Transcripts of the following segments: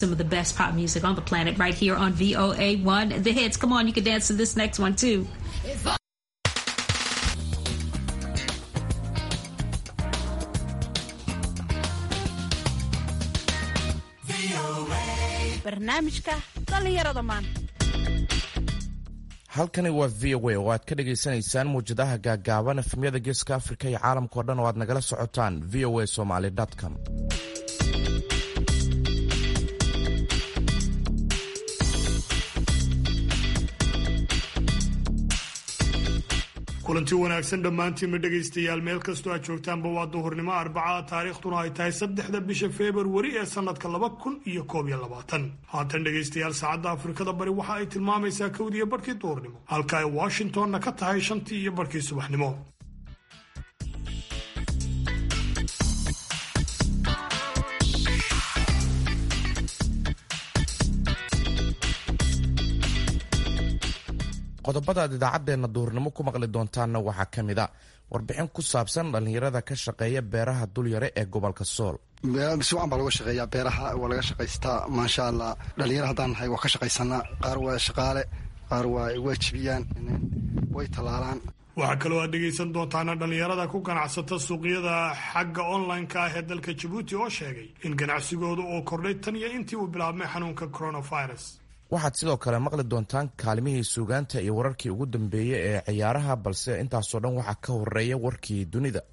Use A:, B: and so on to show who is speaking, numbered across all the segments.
A: Some of the best pop music on the planet right here on VOA1 The Hits. Come on, you can dance to this next one too.
B: barnaamijka dhallinyarada maanta
C: halkani waa v o a oo aad ka dhagaysanaysaan muwjadaha gaagaaban efemyada geeska afrika iyo caalamkao dhan oo aad nagala socotaan v o a somaly com
D: kulanti wanaagsan dhammaantiinma dhegaystayaal meel kastoo aad joogtaanba waa duhurnimo arbaca taariikhduna ay tahay saddexda bisha februari ee sannadka laba kun iyo koob iyo labaatan haatan dhegaystayaal saacadda afrikada bari waxa ay tilmaamaysaa kowdiiyo barhkii duhurnimo halka ay washingtonna ka tahay shantii iyo barhkii subaxnimo
C: qodobada aad idaacaddeena duhurnimo ku maqli doontaanna waxaa ka mid a warbixin ku saabsan dhallinyarada ka shaqeeya beeraha dulyare ee gobolka sool
E: si wacan baa laga shaqeeyaa beeraha waa laga shaqaystaa maasha allah dhalinyaro haddaan nahay waa ka shaqaysanaa qaar waa shaqaale qaar waa waa jibiyaan way tallaalaan
D: waxaa kaloo aad dhegaysan doontaana dhallinyarada ku ganacsata suuqyada xagga online-ka ah ee dalka jabuuti oo sheegay in ganacsigooda uu kordhay tan iyo intii uu bilaabmay xanuunka coronavirus
C: waxaad sidoo kale maqli doontaan kaalimihii suugaanta iyo wararkii ugu dambeeyey ee ciyaaraha balse intaasoo dhan waxaa ka horeeya warkii dunida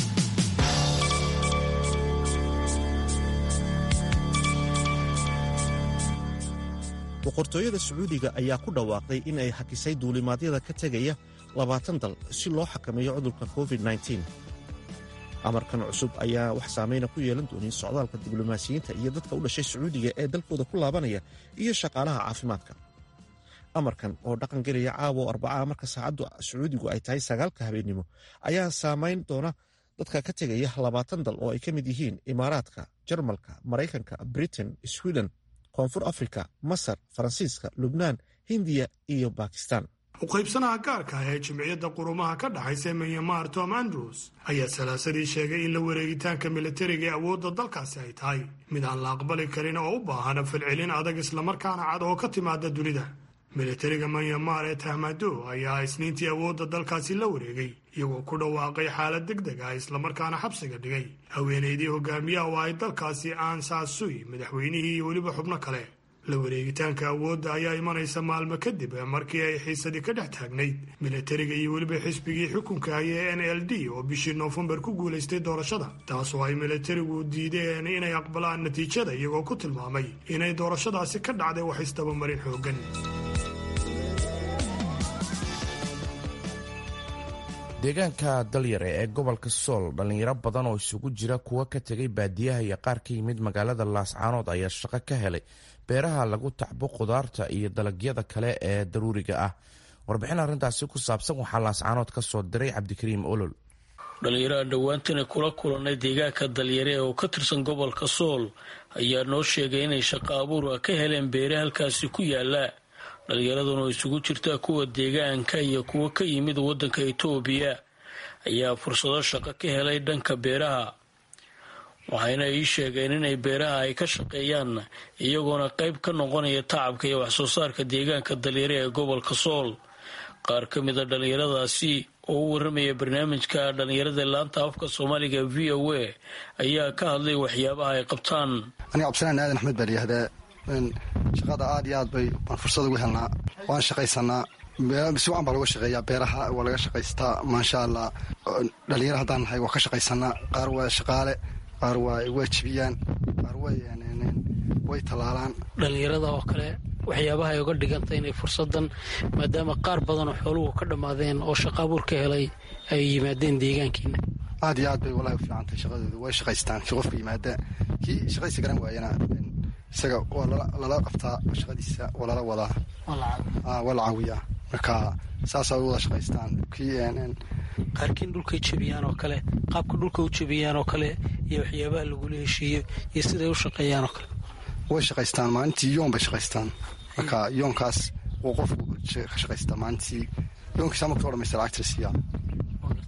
F: boqortooyada sacuudiga ayaa ku dhawaaqday in ay hakisay duulimaadyada ka tegaya labaatan dal si loo xakameeyo cudurka covid-9 amarkan cusub ayaa wax saamayna ku yeelan doonin socdaalka diblomaasiyiinta iyo dadka u dhashay sacuudiga ee dalkooda ku laabanaya iyo shaqaalaha caafimaadka amarkan oo dhaqan gelaya caawo arbacaa marka saacaddu sacuudigu ay tahay sagaalka habeennimo ayaa saamayn doona dadka ka tegaya labaatan dal oo ay ka mid yihiin imaaraadka jarmalka maraykanka britain sweden koonfur afrika masar faransiiska lubnaan hindiya iyo bakistan
D: uqaybsanaha gaarka ah ee jimciyadda qurumaha ka dhaxaysa myanmar tom andrews ayaa salaasadii sheegay in la wareegitaanka militariga ee awoodda dalkaasi ay tahay mid aan la aqbali karin oo u baahan falcelin adag islamarkaana cad oo ka timaada dunida militariga myanmar ee tahmado ayaa isniintii awoodda dalkaasi la wareegay iyagoo ku dhawaaqay xaalad deg deg ah islamarkaana xabsiga dhigay haweenaydii hogaamiyaha oo ay dalkaasi aansaasui madaxweynihii iyo weliba xubno kale la wareegitaanka awoodda ayaa imanaysa maalmo kadib markii ay xiisadii ka dhex taagnayd militariga iyo weliba xisbigii xukunka haya ee n l d oo bishii noofembar ku guulaystay doorashada taasoo ay militarigu diideen inay aqbalaan natiijada iyagoo ku tilmaamay inay doorashadaasi ka dhacday wax isdabamarin xooggan
C: deegaanka dalyare ee gobolka sool dhallinyaro badan oo isugu jira kuwa ka tegay baadiyaha iyo qaar ka yimid magaalada laascaanood ayaa shaqo ka helay beeraha lagu tacbo khudaarta iyo dalagyada kale ee daruuriga ah warbixin arrintaasi ku saabsan waxaa laascaanood ka soo diray cabdikariim olol
G: dhallinyaraha dhowaantana kula kulanay deegaanka dalyare oo ka tirsan gobolka sool ayaa noo sheegay inay shaqo abuur ka heleen beere halkaasi ku yaala dhallinyaraduna oo isugu jirta kuwa deegaanka iyo kuwa ka yimid waddanka itoobiya ayaa fursado shaqo ka helay dhanka beeraha waxayna ii sheegeen inay beeraha ay ka shaqeeyaan iyagoona qayb ka noqonaya tacabka iyo waxsoo saarka deegaanka dalyare ee gobolka sool qaar ka mida dhallinyaradaasi oo u waramaya barnaamijka dhallinyarada laanta afka soomaaliga v o a ayaa ka hadlay waxyaabaha ay qabtaan
E: aniga cabdisalaan aadan axmed baa layihahdaa shaqada aad iyo aad bay baan fursad ugu helnaa waan shaqaysanaa si wacan baa laga shaqeeyaa beeraha waa laga shaqaystaa maasha allah dhalinyaro haddaan nahay waa ka shaqaysanaa qaar waa shaqaale qaar waa waa jibiyaan qaar way tallaalaan
H: dhallinyarada oo kale waxyaabaha ay uga dhigantay inay fursadan maadaama qaar badan oo xooluhu ka dhammaadeen oo shaqaabuur ka helay ay yimaadeen deegaankiina
E: aad iyo aad bay walahi u fiicantahay shaqadooda way shaqaystaan kii qofka yimaada kii shaqadiisa garan waayana isaga waa lala qabtaa shaqadiisa waa lala wadaa waa la caawiyaa marka saasaa wada shaqaystaan
H: qaarkiin dhulkay jebiyaan oo kale qaabka dhulka u jebiyaan oo kale iyo waxyaabaha lagula heshiiyo iyo siday u shaqeeyaan oo kale
E: way shaqaystaan maalintii yoon bay shaqaystaan marka yoonkaas wuu qofku ka shaqaystaa maalintii yoonkiisa marka o dhamaysta lacagta la siiyaa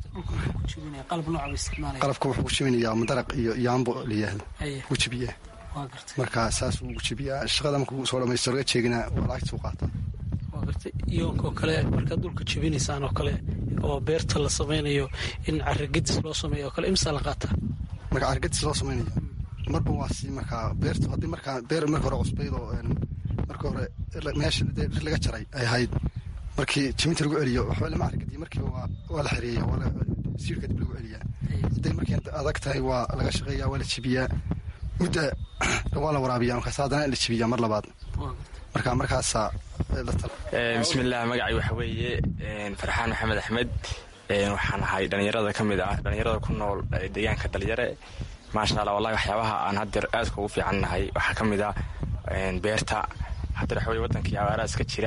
E: qalabka wuxuu ku jebinayaa madaraq iyo yaambo layihahdo wuu jebiyaa marka saas ugu jebiyaa shaqada markuu soo dhamaysto laga jeegina lacagtuu qaata
H: iyoonkoo kale markaad dhulka jebinaysaan oo kale oo beerta la samaynayo in caragedis loo sameeyo oo kale imsaa la qaataa
E: marka caragedis loo samaynayo marba waa si markaa beertu haddii markaa beer marka hore cusbayd oo marka hore meesha laga jaray ay ahayd markii jibinta lagu celiyo waxba lama caragediyo markiiba waa la xereeya siirka dib lagu celiyaa hadday markii adag tahay waa laga shaqeeya waa la jibiyaa mudda waa la waraabiya markaas haddana la jibiyaa mar labaad marka markaasaa
I: bismillaah magacay waxa weeye farxaan maxamed axmed waxaan ahay dhallinyarada ka mid ah dhallinyarada ku nool deegaanka dalyare maasha allah wallahi waxyaabaha aan haddeer aadka ugu fiican nahay waxaa ka mid ah beerta haddeer waxa weye wadankii abaaraha iska jira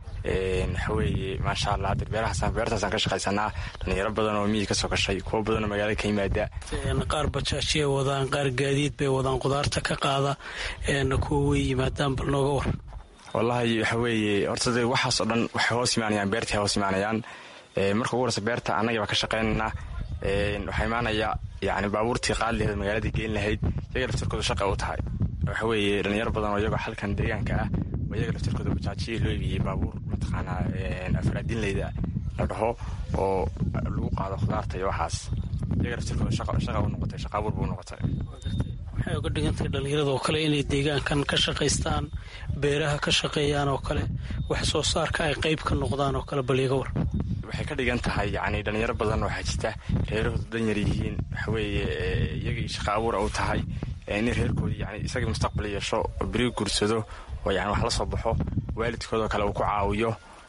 I: waxaweeye maasha allah haddeer beerahaasaan beertaasaan ka shaqaysanaa dhallinyaro badan oo miyi ka soo gashay kuwo badan oo magaalada ka yimaada
H: qaar bajaajiyay wadaan qaar gaadiid bay wadaan qudaarta ka qaada kuwa way yimaadaan bal nooga war
I: wallahi waxa weeye horta de waxaas oo dhan waxay hoos imaanayaan beertay hoos imaanayaan marka ugu horeysa beerta annagii baa ka shaqaynaynaa waxaa imaanaya yani baabuurtii qaadi laheed magaaladii geyn lahayd iyaga laftirkooda shaqa u tahay waxa weeye dhalinyaro badan oo iyagoo xalkan deegaanka ah oo iyaga laftirkooda bajaajiya loo iibiyey baabuur mataqaanaa afraadinleyda la dhaho oo lagu qaado khudaarta iyo waxaas iyaga laftirkooda shaqa u noqotay shaqa abuur buu noqotay
H: waxay uga dhigantahay dhallinyarada oo kale inay deegaankan ka shaqaystaan beeraha ka shaqeeyaan oo kale wax soo saarka ay qayb ka noqdaan oo kale baliiga war
I: waxay ka dhigan tahay yani dhalinyaro badan waxaa jirta reerahooda danyar yihiin waxaweeye iyagii shaqa abuura u tahay inay reerkoodii yani isagii mustaqbal yeesho oo beri guursado oo yani wax la soo baxo waalidkoodoo kale uu ku caawiyo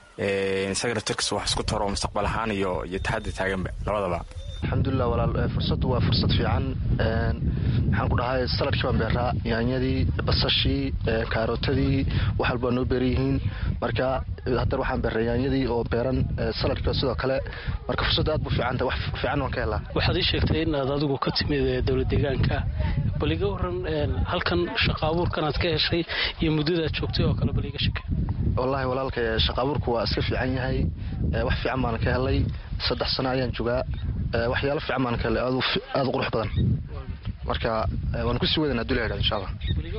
I: isaga laftirkiisa wax isku taro mustaqbal ahaan iyo iyo taxaddi taaganba labadaba
J: alxamdulilah walaal fursaddu waa fursad fiican maxaan ku dhahay saladkii baan beeraa yaanyadii basashii kaarootadii wax walba noo beeran yihiin marka haddar waxaan beeray yaanyadii oo beeran saladkii sidoo kale marka fursaddu aad bu fiicanta wax fiican waan ka helaa
H: waxaad ii sheegtay inaad adigu ka timid dowlad deegaanka bal iga waran halkan shaqa abuurkan aad ka heshay iyo muddadaad joogtay oo kale bal iga sheke
J: wallaahi walaalka shaqa abuurku waa iska fiican yahay wax fiican baan ka helay saddex sano ayaan jogaa waxyaalo fiican baan ka helay aada u qurux badan marka waan kusii wadanaa duleedha insha allah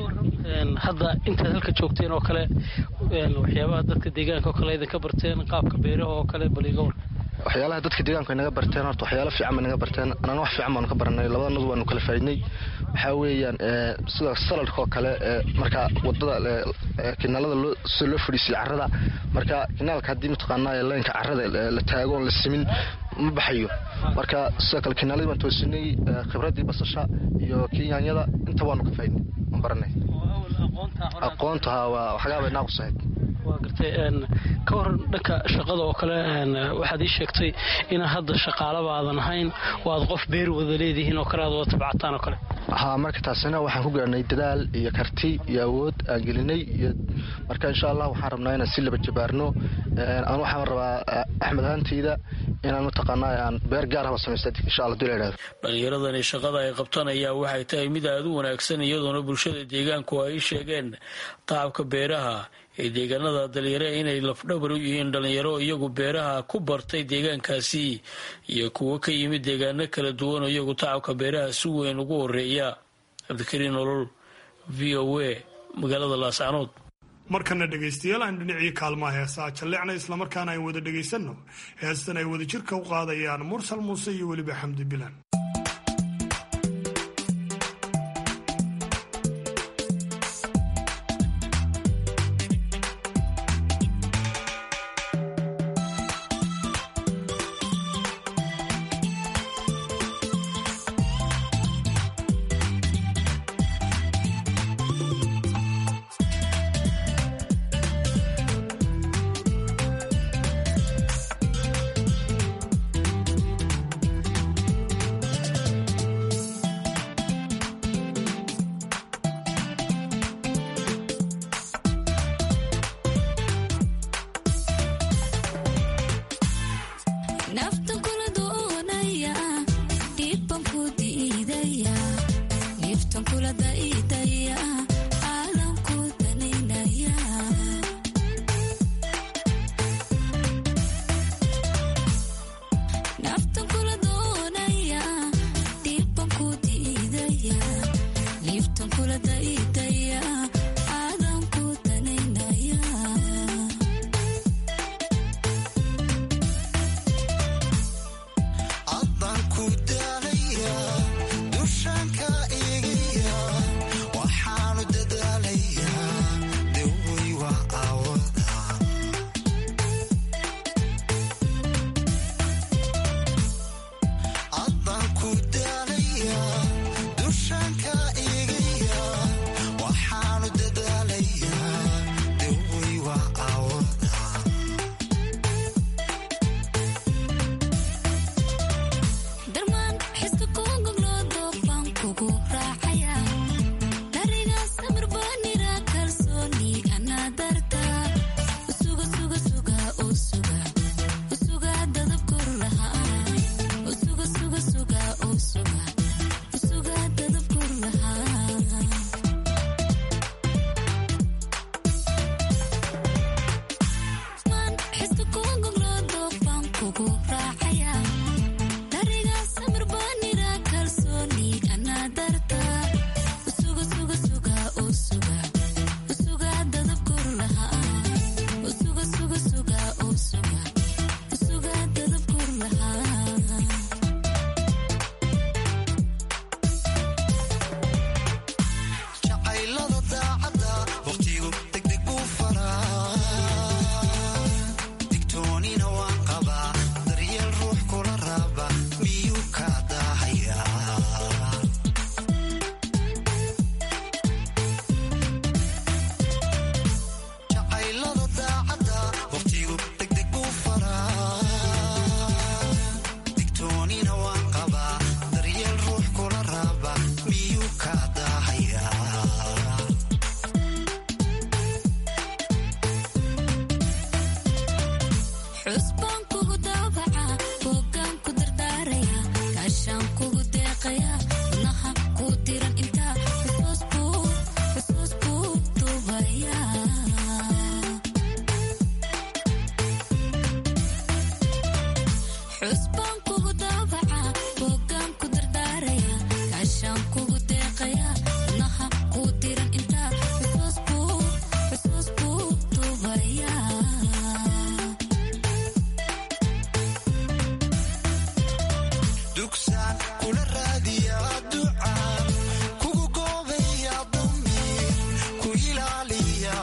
H: hadda intaad halka joogteen oo kale waxyaabaha dadka deegaanka oo kale idinka barteen qaabka beeraha oo kale bal iga war
J: waxyaalaha dadka deegaanku ay naga barteen horta waxyaalo fiican bay naga barteen anana wax fiican baanu ka baranay labadanadu waanu kala faaidnay waxaa weeyaan sida saladka oo kale marka wadada kinaalada sida loo fadhiisiyo carrada marka kinaalka haddii mataqaanaa leenka carrada la taago oon la simin ma baxayo marka sidoo kale kinaaladii baan toosinay khibradii basasha iyo kii yaanyada inta waanu ka faaidnay waan baranay aqoonta ha waa waxagaabay naaqus ahayd
H: waa gartay ka waran dhanka shaqada oo kale waxaad ii sheegtay inaa hadda shaqaalaba aadan ahayn oo aad qof beer wada leedihiin oo kale aad wada tabcataan oo kale
J: ha marka taasina waxaan ku gaarnay dadaal iyo karti iyo awood aan gelinay iyo marka insha allah waxaan rabnaa inaan si laba jabaarno aan waxaan rabaa axmed ahaantayda inaan mataqaanaa aan beer gaar ahba samaysta insha allah dula idhahdo
G: dhallinyaradani shaqada ay qabtaan ayaa waxay tahay mid aada u wanaagsan iyadoona bulshada deegaanku ay sheegeen tacabka beeraha ee deegaanada dalyare inay lafdhabar u yihiin dhallinyaro iyagu beeraha ku bartay deegaankaasi iyo kuwo ka yimid deegaano kala duwan oo iyagu tacabka beeraha si weyn ugu horeeya cabdikariin nolol v o a magaalada laascanood
D: markana dhegaystayaal aan dhinacii kaalmaha heesaa jalleecna islamarkaana aan wada dhegaysanno heestan ay wada jirka u qaadayaan mursal muuse iyo weliba xamdi bilan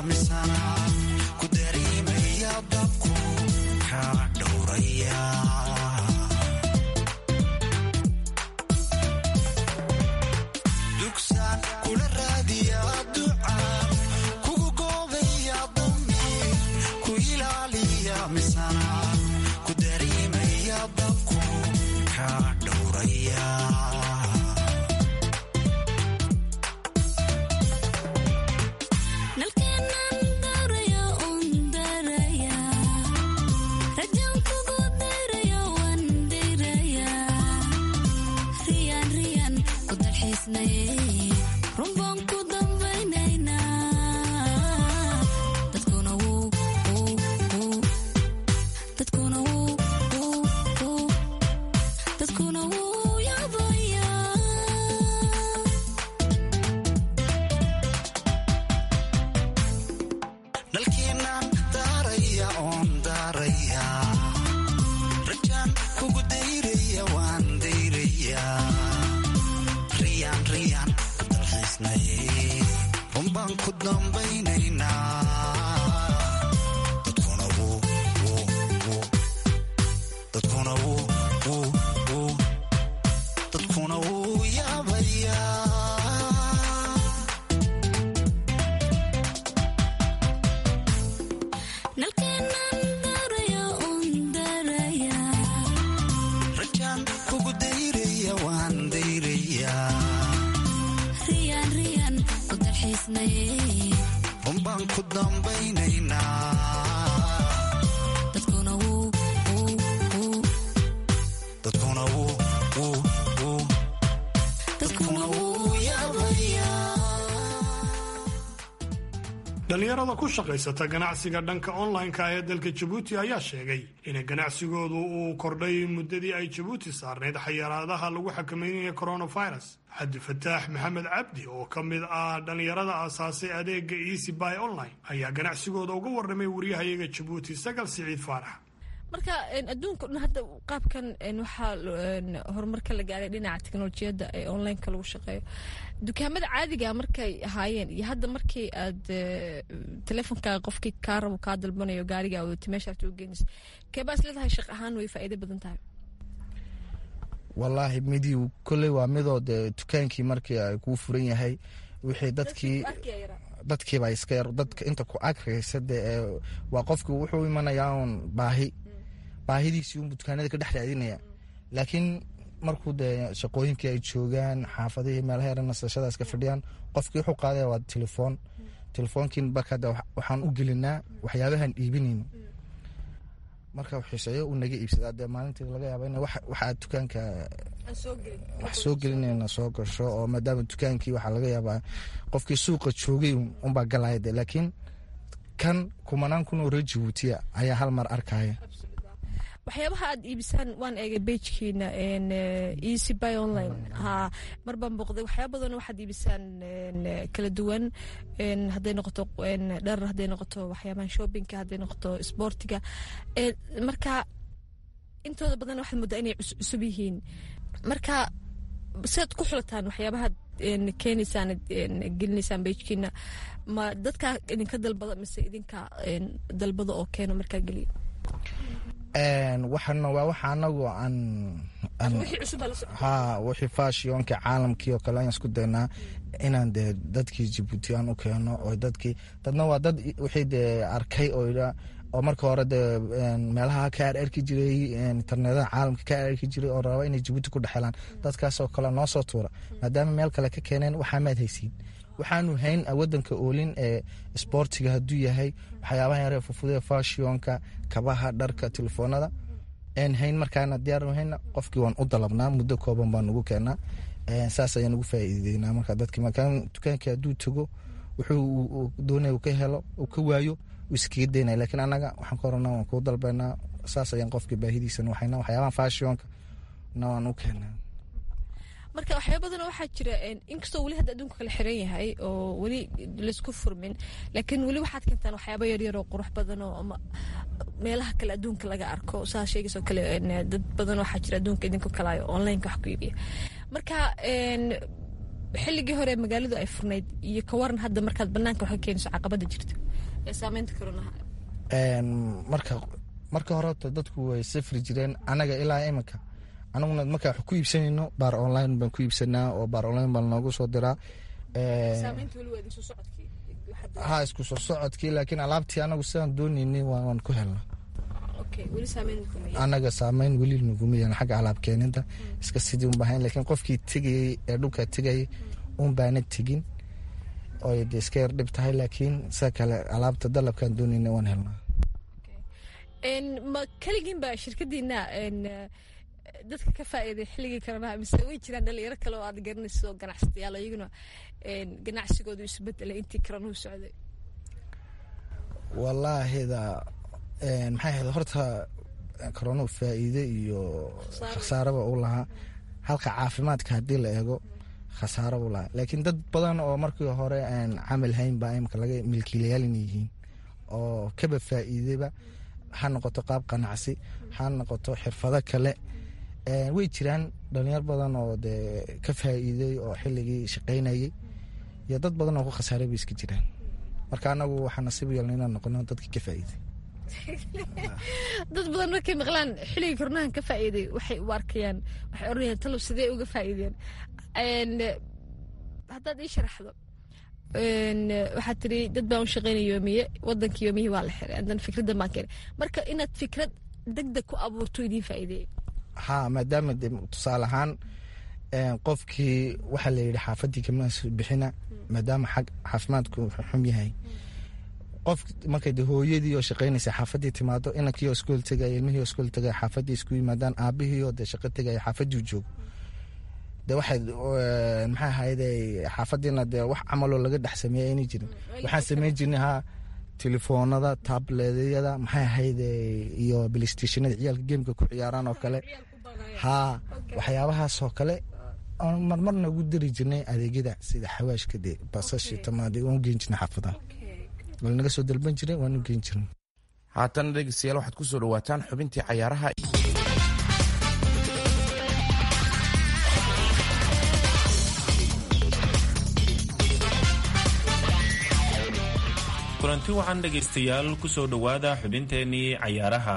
D: dhalinyarada ku shaqaysata ganacsiga dhanka online-ka ee dalka jabuuti ayaa sheegay in ganacsigoodu uu kordhay muddadii ay jabuuti saarnayd xayaraadaha lagu xakameynaya coronavirus cabdi fataax maxamed cabdi oo ka mid ah dhalinyarada aasaasay adeega easy by online ayaa ganacsigooda uga warramay waryahayaga jabuuti sagal siciid faarax
K: marka adduunka dhan hadda qaabkan waxaa horumarka la gaaray dhinaca teknolojiyadda ee onlineka lagu shaqeeyo dukaamada caadiga markay ahaayeen iyo hadda markii aad teleefonkaaga qofkii kaa rabo kaa dalbanayo gaarigaa wadata meesha aad u geenaysa keebaas leedahay shaq ahaan way faa'iido badan tahay
L: wallaahi midii kolley waa midoo dee dukaankii markii ay kuu furan yahay wixii dadkii dadkiiba iska yar dadka inta ku agraysa dee waa qofkii wuxuu imanayaa uun baahi baahidiisii unbu dukaanada ka dhex raadinaya laakiin markuu dee shaqooyinkii ay joogaan xaafadihii meelaha yara nasashadaas ka fadhiyaan qofkii wuxuu qaadaya waa telefoon telefoonkiin barkada waxaan u gelinaa waxyaabahan iibinayno marka xiiseeyo uu naga iibsadaa dee maalintii laga yaaba in waxaa dukaanka wax soo gelinayna soo gasho oo maadaama dukaankii waxaa laga yaabaa qofkii suuqa joogay unbaa galaya de laakiin kan kumanaan kun oo reer jabuutiya ayaa hal mar arkaya
K: waxyaabaha aad iibisaan waan eegay bejkiina easy by online ha mar baan booqday waxyaaba badan waxaad iibisaan kala duwan hadday noqoto dhar hadday noqoto waxyaabahan shoppingka hadday noqoto sportiga marka intooda badan waxaad moodaa inay cusub yihiin marka siaad ku xulataan waxyaabahaad keenaysaan gelinaysaan bejkiina ma dadkaa idinka dalbada mise idinka dalbada oo keeno markaa geliya
L: waxana waa waxa anagu aan ha wixii fashionka caalamkii oo kale ayaan isku daynaa inaan dee dadkii jabuuti aan u keeno oo dadkii dadna waa dad wixii dee arkay oo oo marka hore dee meelaha ka ararki jiray internedaha caalamka ka ararki jiray oo raba inay jabuuti ku dhexelaan dadkaasoo kale noo soo tuura maadaama meel kale ka keeneen waxaa maad haysiin waxaanu hayn wadanka oolin ee sboortiga hadduu yahay waxyaabaha yare fufude fashionka kabaha dharka telefoonada n hayn markaana diyaarnu hayna qofkii waan u dalabnaa muddo kooban baan ugu keenaa saas ayaan ugu faa'iideynaa marka dadki markaa dukaankii hadduu tago wuxuu doonaya ka helo uu ka waayo uu iskaga daynaya lakiin annaga waxaan ka horana waan kuu dalbaynaa saas ayaan qofkii baahidiisa waxayna waxyaabaha fashionka na waan u keenaa
K: marka waxyaaba badan waxaa jira inkastoo weli hadda adduunka kala xiran yahay oo weli laisku furmin laakiin weli waxaad keentaan waxyaaba yaryar oo qurux badan oo ama meelaha kale adduunka laga arko saa sheegaysoo kale dad badan waxaa jira adduunka idinka kalaayo onlineka wax ku iibiya marka xilligii hore magaaladu ay furnayd iyo ka waran hadda markaad banaanka wax ka keenayso caqabada jirta ee saameynta koronaha
L: marka marka hore horta dadku way safri jireen anaga ilaa iminka anaguna marka wax ku iibsanayno baar online baan ku iibsanaa oo baar online baan noogu soo diraa ha isku soo socodkii laakiin alaabtii anagu sidaan doonaynay waan ku helna anaga saameyn weli naguma yeelan xagga alaab keeninta iska sidii un bahayn laakiin qofkii tegayey ee dhulka tegayay un baana tegin oo de iska yar dhib tahay laakiin sida kale alaabta dalabkaan doonayna waan helnaa
K: ma keligiin baa shirkadiina dadka ka faa'iiday xilligii koronaha mise way jiraan dhalinyaro kale oo aad garanayso ganacsatayaal iyaguna ganacsigoodu isbedelay intii koronuhu socday
L: wallaahida maxay ahayd horta koronuhu faa'iide iyo khasaaraba u lahaa halka caafimaadka haddii la eego khasaaro u lahaa laakiin dad badan oo markii hore aan camal hayn baa imika laga milkiilayaal inay yihiin oo kaba faa'iideba ha noqoto qaab ganacsi ha noqoto xirfado kale way jiraan dhalinyar badan oo dee ka faa'iiday oo xilligii shaqaynayay iyo dad badan oo ku khasaaray bay iska jiraan marka anagu waxaa nasiib yeelna inaan noqono dadkii ka faa'iiday
K: dad badan markay maqlaan xilligii koronahan ka faa'iiday waxay u arkayaan waxay oranayaan talow sidee uga faa'iideen haddaad ii sharaxdo waxaad tiri dad baan u shaqaynaya yoomiye wadankii yoomiyihii waa la xiray haddana fikraddan baan keenay marka inaad fikrad degdeg ku abuurto idiin faa'iideeyay
L: ha maadaama de tusaale ahaan qofkii waxaa la yidhi xaafadii kama bixina maadaama xag caafimaadku xum yahay qof markay de hooyadii oo shaqaynaysa xaafadii timaado inankii oo iskool tegaya ilmihii oo iskool tegaya xaafadii isku yimaadaan aabihii oo de shaqo tegaya xaafadii joogo de waxay maxay ahayde xaafadiina dee wax camaloo laga dhex sameeya aynay jirin waxaan samayn jirnay ha telefoonada tabledyada maxay ahayde iyo playstationada ciyaalka geemka ku ciyaaraan oo kale ha waxyaabahaas oo kale marmarna ugu dari jirnay adeegyada sida xawaashka de basashi tamaade waan u geen jirnay xaafadaha wal naga soo dalban jiray waan u geen jirnay
C: haatana dhegeystayaal waxaad ku soo dhawaataan xubintii cayaaraha
M: kulanti wacan dhegaystayaal kusoo dhowaada xubinteenii cayaaraha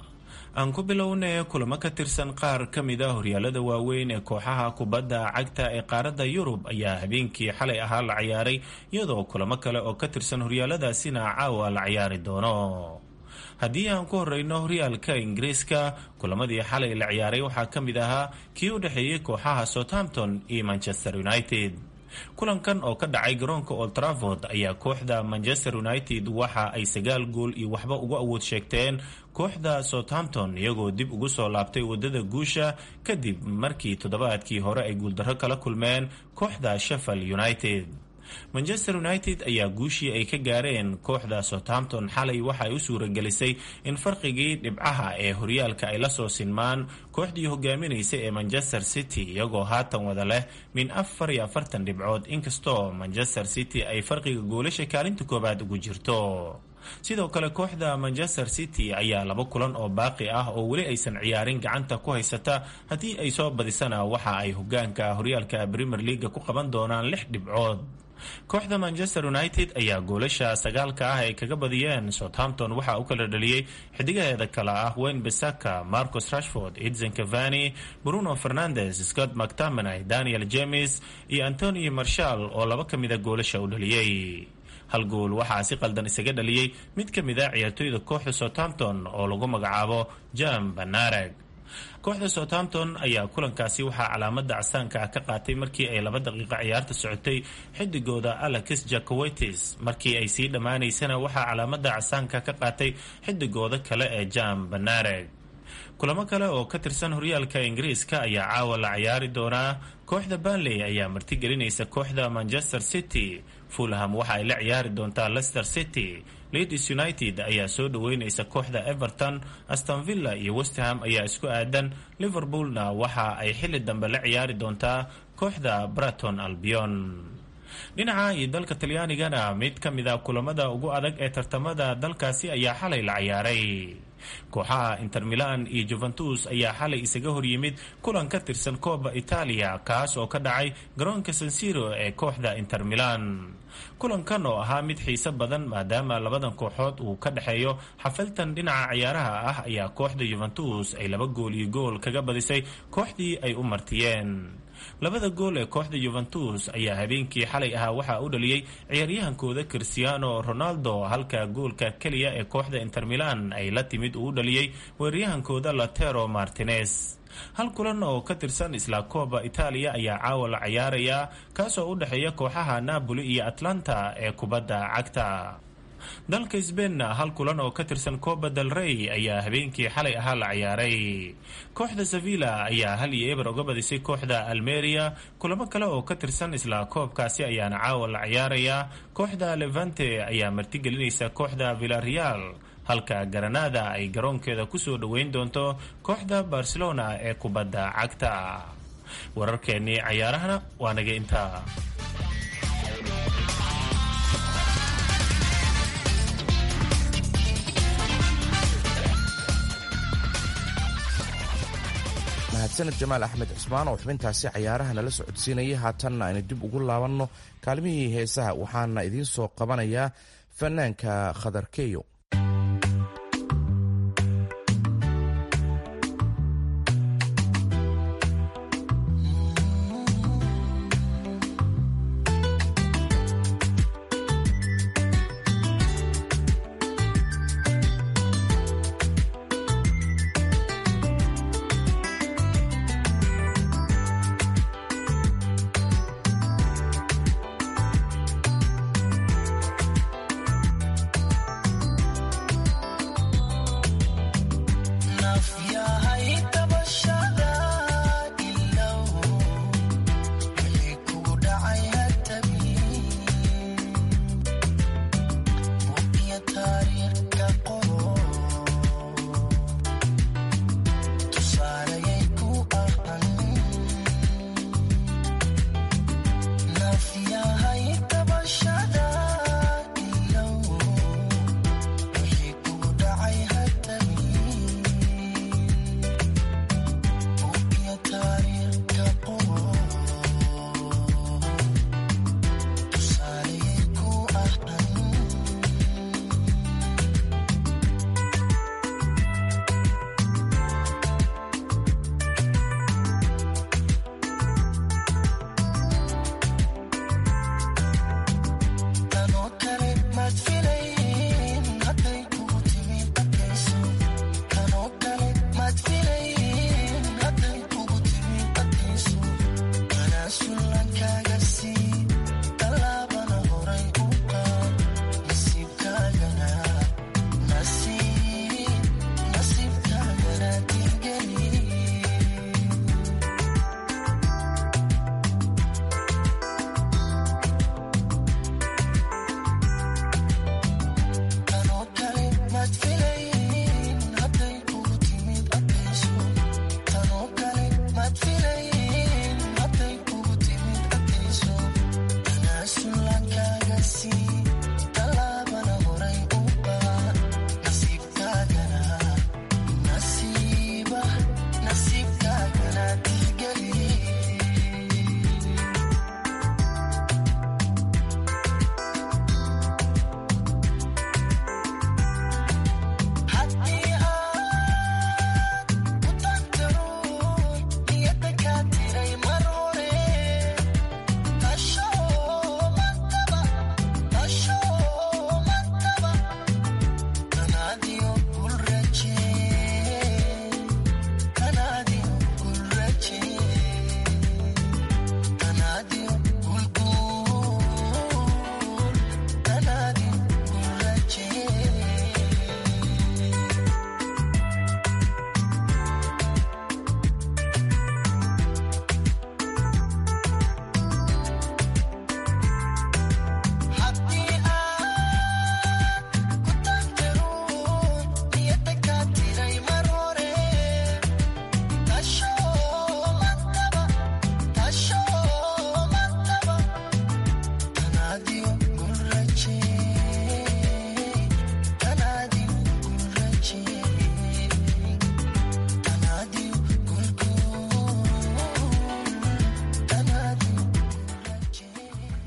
M: aan ku bilownay kulamo ka tirsan qaar ka mid a horyaalada waaweyn ee kooxaha kubadda cagta ee qaaradda yurub ayaa habeenkii xalay ahaa la ciyaaray iyadoo kulamo kale oo ka tirsan horyaaladaasina caawa la ciyaari doono haddii aan ku horeyno horyaalka ingiriiska kulamadii xalay la ciyaaray waxaa ka mid ahaa kii u dhexeeyey kooxaha southampton iyo manchester united kulankan oo ka dhacay garoonka old trafford ayaa kooxda manchester united waxa ay sagaal gool iyo waxba uga awood sheegteen kooxda southampton iyagoo dib ugu soo laabtay wadada guusha kadib markii toddobaadkii hore ay guuldarro kala kulmeen kooxda sheffield united manchester united ayaa guushii ay ka gaareen kooxda southampton xalay waxa ay u suuragelisay in farqigii dhibcaha ee horyaalka ay la soo sinmaan kooxdii hogaaminaysay ee manchester city iyagoo haatan wada leh min afar iyo afartan dhibcood inkastoo manchester city ay farqiga goolasha kaalinta koowaad ugu jirto sidoo kale kooxda manchester city ayaa laba kulan oo baaqi ah oo weli aysan ciyaarin gacanta ku haysata haddii ay soo badisana waxa ay hogaanka horyaalka premier leaga ku qaban doonaan lix dhibcood kooxda manchester united ayaa goolasha sagaalka ah ay kaga badiyeen southampton waxaa u kala dhaliyey xidigaheeda kale ah wayne besaka marcus rashford edson cavani bruno fernandes scott mctaminay daniel james iyo antony marshall oo laba ka mida goolasha u dhaliyey hal gool waxaa si qaldan isaga dhaliyey mid ka mid a ciyaartooyda kooxda southampton oo lagu magacaabo jam banareg kooxda southampton ayaa kulankaasi waxaa calaamada casaanka ah ka qaatay markii ay laba daqiiqo ciyaarta socotay xidigooda alex jacowetis markii ay sii dhammaanaysana waxaa calaamada casaanka ka qaatay xidigooda kale ee jam banareg kulamo kale oo ka tirsan horyaalka ingiriiska ayaa caawa la ciyaari doonaa kooxda banley ayaa martigelinaysa kooxda manchester city fulham waxa ay la ciyaari doontaa leicester city leeds united ayaa soo dhaweynaysa kooxda everton astonvilla iyo westham ayaa isku aadan liverpoolna waxa ay xili dambe la ciyaari doontaa kooxda braton albion dhinaca iyo dalka talyaanigana mid ka mid a kulamada ugu adag ee tartamada dalkaasi ayaa xalay la ciyaaray kooxaha inter milan iyo juventus ayaa xalay isaga horyimid kulan ka tirsan kooba itaaliya kaas oo ka dhacay garoonka sansiro ee kooxda inter milan kulankan oo ahaa mid xiise badan maadaama labadan kooxood uu ka dhexeeyo xafaltan dhinaca ciyaaraha ah ayaa kooxda yuventus ay laba gool iyo gool kaga badisay kooxdii ay u martiyeen labada gool ee kooxda yuventus ayaa habeenkii xalay ahaa waxaa u dhaliyey ciyaaryahankooda cristiano ronaldo halka goolka keliya ee kooxda inter milan ay la timid uu u dhaliyey weeraryahankooda latero martinez hal kulan oo ka tirsan isla kooba itaaliya ayaa caawa la ciyaarayaa kaasoo u dhexeeya kooxaha napoli iyo atlanta ee kubadda cagta dalka sbeinna hal kulan oo ka tirsan coba del rey ayaa habeenkii xalay ahaa la ciyaaray kooxda sevilla ayaa hal iyo eber uga badisay kooxda almeria kulamo kale oo ka tirsan isla koobkaasi ayaana caawa la ciyaarayaa kooxda levante ayaa martigelinaysa kooxda villareal halka garanada ay garoonkeeda kusoo dhoweyn doonto kooxda barcelona ee kubadda cagta wararkeennii cayaarahana waa naga intaa
C: mahadsaned jamaal axmed cismaan oo xubintaasi cayaaraha nala socodsiinayay haatanna aynu dib ugu laabanno kaalmihii heesaha waxaana idiin soo qabanayaa fanaanka khadarkeyo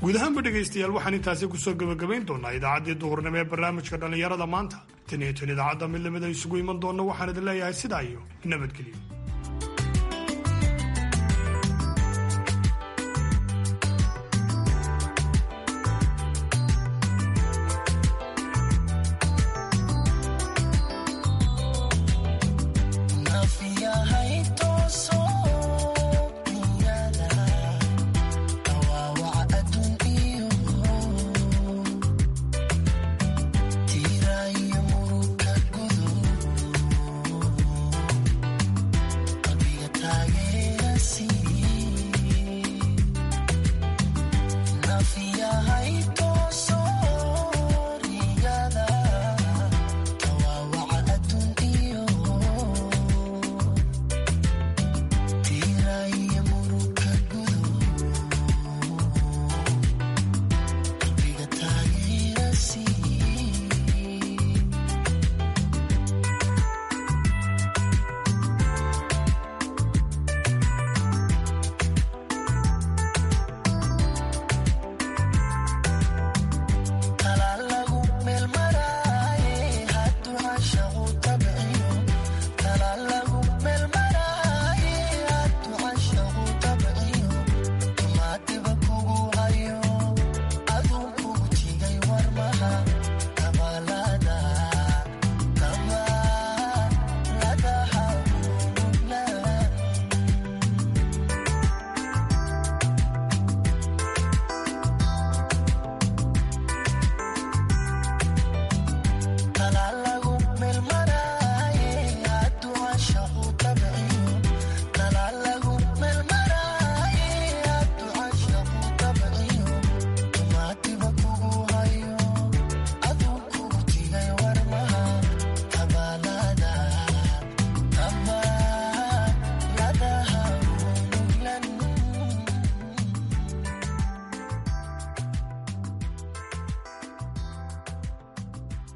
D: guud ahaanba dhegaystayaal waxaan intaasi kusoo gebagabayn doonaa idaacaddii duhurnimo ee barnaamijka dhallinyarada maanta tan iyo tan idaacadda mid lamida isugu iman doonna waxaan idin leeyahay sidaa iyo nabadgelyo